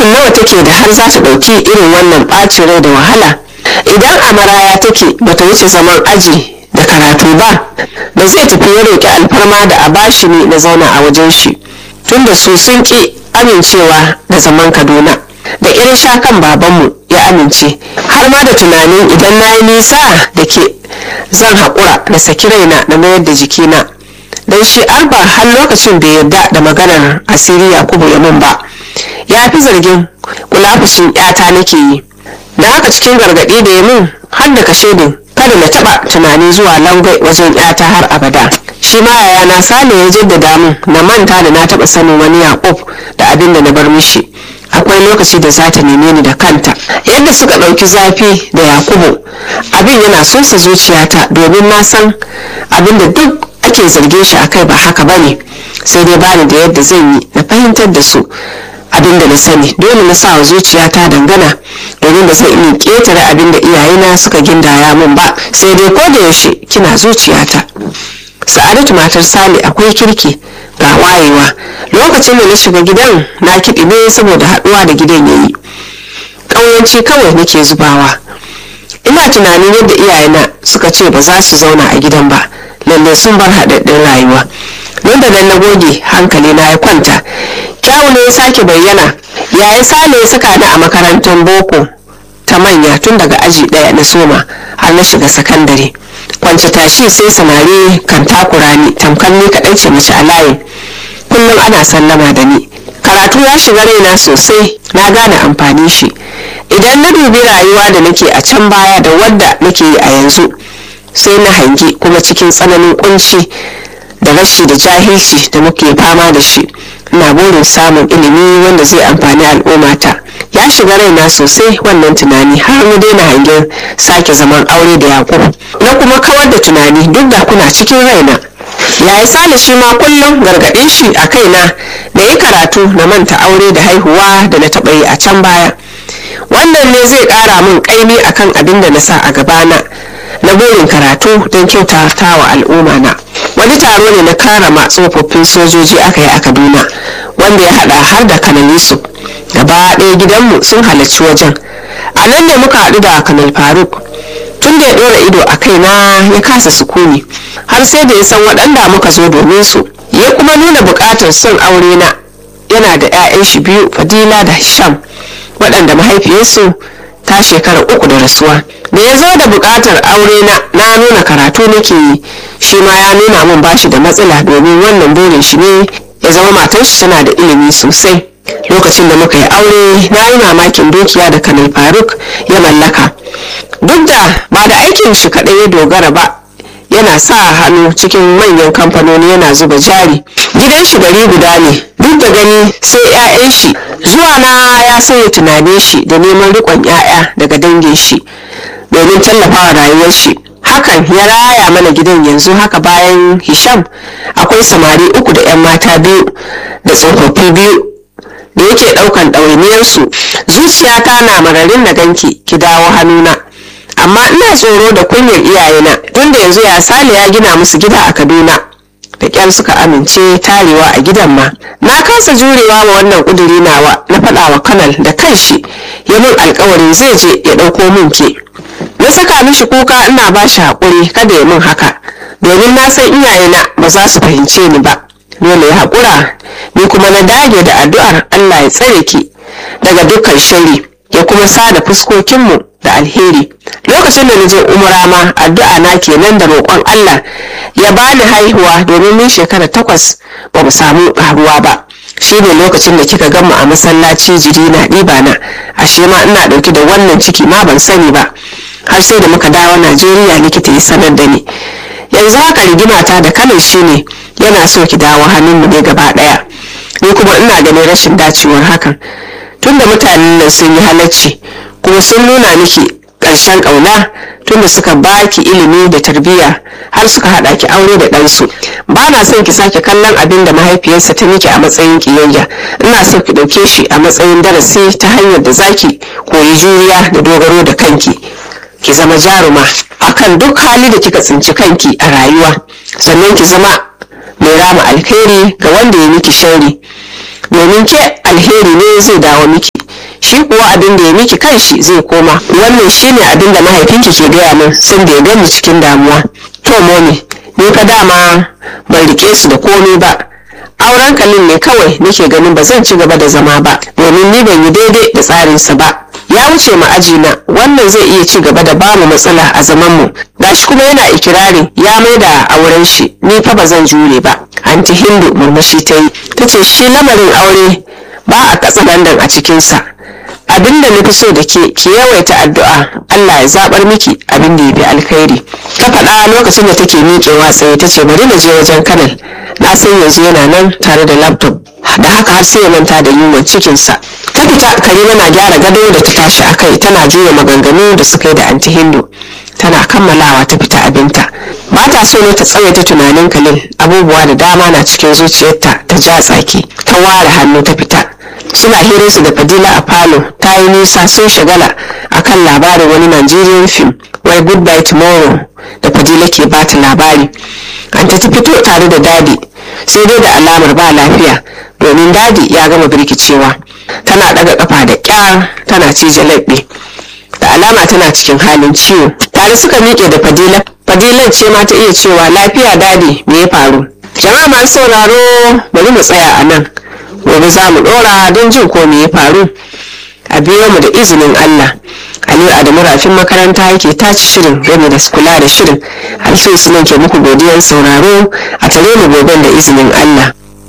mutum nawa take da har za ta ɗauki irin wannan ɓacin rai da wahala idan a maraya take bata wuce zaman aji da karatu ba da zai tafi ya roƙi alfarma da a bashi ne na zauna a wajen shi tunda su sun ƙi amincewa da zaman kaduna da irin shakan babanmu ya amince har ma da tunanin idan na yi nisa da ke zan haƙura da saki raina na mayar da jikina don shi arba har lokacin bai yarda da maganar asiri yakubu ya min ba ya fi zargin kulafushin yata nake yi da haka cikin gargaɗi da ya min har da kashe din kada na taɓa tunani zuwa langai wajen yata har abada shi ma yayana sale ya jaddada min na manta da na taɓa sanin wani yakub da abin da na bar mishi akwai lokaci da za ta neme ni da kanta yadda suka ɗauki zafi da yakubu abin yana sosa zuciyata domin na san abin da duk ake zargin shi akai ba haka bane sai dai bani da yadda zan yi na fahimtar da su abin da na sani dole na sa wa zuciyata dangana domin ba zan iya ƙetare abin da iyayena suka gindaya min ba sai dai ko da yaushe kina zuciyata sa'adatu matar sale akwai kirki ga wayewa lokacin da na shiga gidan na kiɗi ne saboda haɗuwa da gidan yayi ƙauyanci kawai nake zubawa ina tunanin yadda iyayena suka ce ba za su zauna a gidan ba lalle sun bar haɗaɗɗen rayuwa nan da nan na goge hankali na ya kwanta kyawu ne ya sake bayyana yayi sale ya saka ni a makarantar boko ta manya tun daga aji ɗaya na soma har na shiga sakandare kwance tashi sai samari kan takura ni tamkar ni kaɗai ce mace a layin kullum ana sallama da ni karatu ya shiga raina sosai na gane amfani shi idan na dubi rayuwa da nake a can baya da wadda nake yi a yanzu sai na hangi kuma cikin tsananin kunci da rashi da jahilci da muke fama da shi ina burin samun ilimi wanda zai amfani al'ummata ya shiga raina sosai wannan tunani har mu daina hangen sake zaman aure da yakubu na kuma kawar da tunani duk da kuna cikin raina yayi sale shi ma kullum gargaɗin shi a kaina da yi karatu na manta aure da haihuwa da na taɓa yi a can baya wannan ne zai ƙara min ƙaimi akan abin da na sa a gabana na burin karatu don kyautata wa al'umma na wani taro ne na karama tsofaffin sojoji aka yi a kaduna wanda ya hada har da kanal yusuf gaba ɗaya gidanmu sun halarci wajen a nan ne muka haɗu da kanal faruk tun da ya ɗora ido a kaina ya kasa sukuni har sai da ya san waɗanda muka zo domin su ya kuma nuna buƙatar son aure na yana da 'ya'yan shi biyu fadila da hisham waɗanda mahaifiyarsu ta shekara uku da rasuwa da ya zo da buƙatar aure na na nuna karatu nake yi shi ma ya nuna min bashi da matsala domin wannan burin shi ne ya zama matar shi tana da ilimi sosai lokacin da muka yi aure na yi mamakin dukiya da kanal faruk ya mallaka duk da ba da aikin shi kaɗai ya dogara ba yana sa hannu cikin manyan kamfanoni yana zuba jari gidan shi gari guda ne duk da gani sai 'ya'yan shi zuwa na ya sauya tunanin shi da neman riƙon 'ya'ya daga dangin shi domin tallafawa rayuwar shi hakan ya raya mana gidan yanzu haka bayan hisham akwai samari uku da 'yan mata biyu da tsofaffi biyu da yake ɗaukan ɗawainiyarsu zuciyata na mararin na ganki ki dawo hannuna amma ina tsoro da kunyar iyayena tunda yanzu ya sale ya gina musu gida a kaduna da kyar suka amince tarewa a gidan ma na kasa jurewa wa wannan kuduri nawa na faɗa wa kanal da kanshi ya min alkawarin zai je ya ɗauko min ke na saka mishi kuka ina ba shi haƙuri kada ya min haka domin na san iyayena ba za su fahimce ni ba dole ya haƙura ni kuma na dage da addu'ar allah ya tsare ki daga dukkan shari ya kuma sada fuskokinmu da alheri lokacin da na je umra ma addu'a na kenan da roƙon Allah ya bani haihuwa domin mun shekara takwas ba mu samu ƙaruwa ba shi ne lokacin da kika gama a masallaci jiri na ɗiba na ashe ma ina ɗauki da wannan ciki ma ban sani ba har sai da muka dawo Najeriya likita ya sanar da ni yanzu haka rigimata da kanin shi ne yana so ki dawo hannunmu ne gaba ɗaya ni kuma ina ganin rashin dacewar hakan tunda mutanen nan sun yi halacci kuma sun nuna miki ƙarshen ƙauna tunda suka baki ilimi da tarbiyya har suka haɗa ki aure da ɗansu ba na son ki sake kallon abin da mahaifiyarsa ta miki a matsayin ƙiyayya ina so ki ɗauke shi a matsayin darasi ta hanyar da zaki koyi juriya da dogaro da kanki ki zama jaruma akan duk hali da kika tsinci kanki a rayuwa sannan ki zama mai rama alheri ga wanda ya miki shari domin ke alheri ne zai dawo miki shi kuwa abin da ya miki kanshi zai koma wannan shine abin da mahaifinki ke gaya min sun da ya gani cikin damuwa to momi ni fa dama ban rike su da komai ba auren kalin ne kawai nake ganin ba zan ci gaba da zama ba domin ni ban yi daidai da tsarinsa ba ya wuce mu aji na wannan zai iya ci gaba da bamu matsala a zaman mu gashi kuma yana ikirarin ya mai da auren shi ni fa ba zan jure ba anti hindu murmushi ta yi ta ce shi lamarin aure ba a katsa dandan a cikinsa abin da nufi so da ke ki yawaita addu'a Allah ya zabar miki abin da ya fi alkhairi ta faɗa lokacin da take miƙewa tsaye ta ce bari na je wajen kanal na san yanzu yana nan tare da laptop da haka har sai ya manta da yunwan cikinsa ta fita karima na gyara gado da ta tashi a kai tana juya maganganu da suka yi da anti hindu tana kammalawa ta fita abinta ba ta so ne ta tsawaita tunanin kalil abubuwa da dama na cikin zuciyarta ta ja tsaki ta ware hannu ta fita suna hirarsu da fadila a falo ta yi nisa sun shagala akan labarin wani nigerian film wai goodbye tomorrow da fadila ke bata labari an ta fito tare da dadi sai dai da alamar ba lafiya domin dadi ya gama birkicewa tana daga kafa da kyar tana cije laɓe da alama tana cikin halin ciwo tare suka miƙe da fadila fadilan ce ma ta iya cewa lafiya dadi me ya faru jama'a masu sauraro bari mu tsaya a nan gobe za mu ɗora don jin ko me ya faru a biyo mu da izinin allah aliyu adamu rafin makaranta yake tace shirin game da kula da shirin alfin sunan ke muku godiyar sauraro a tare mu goben da izinin allah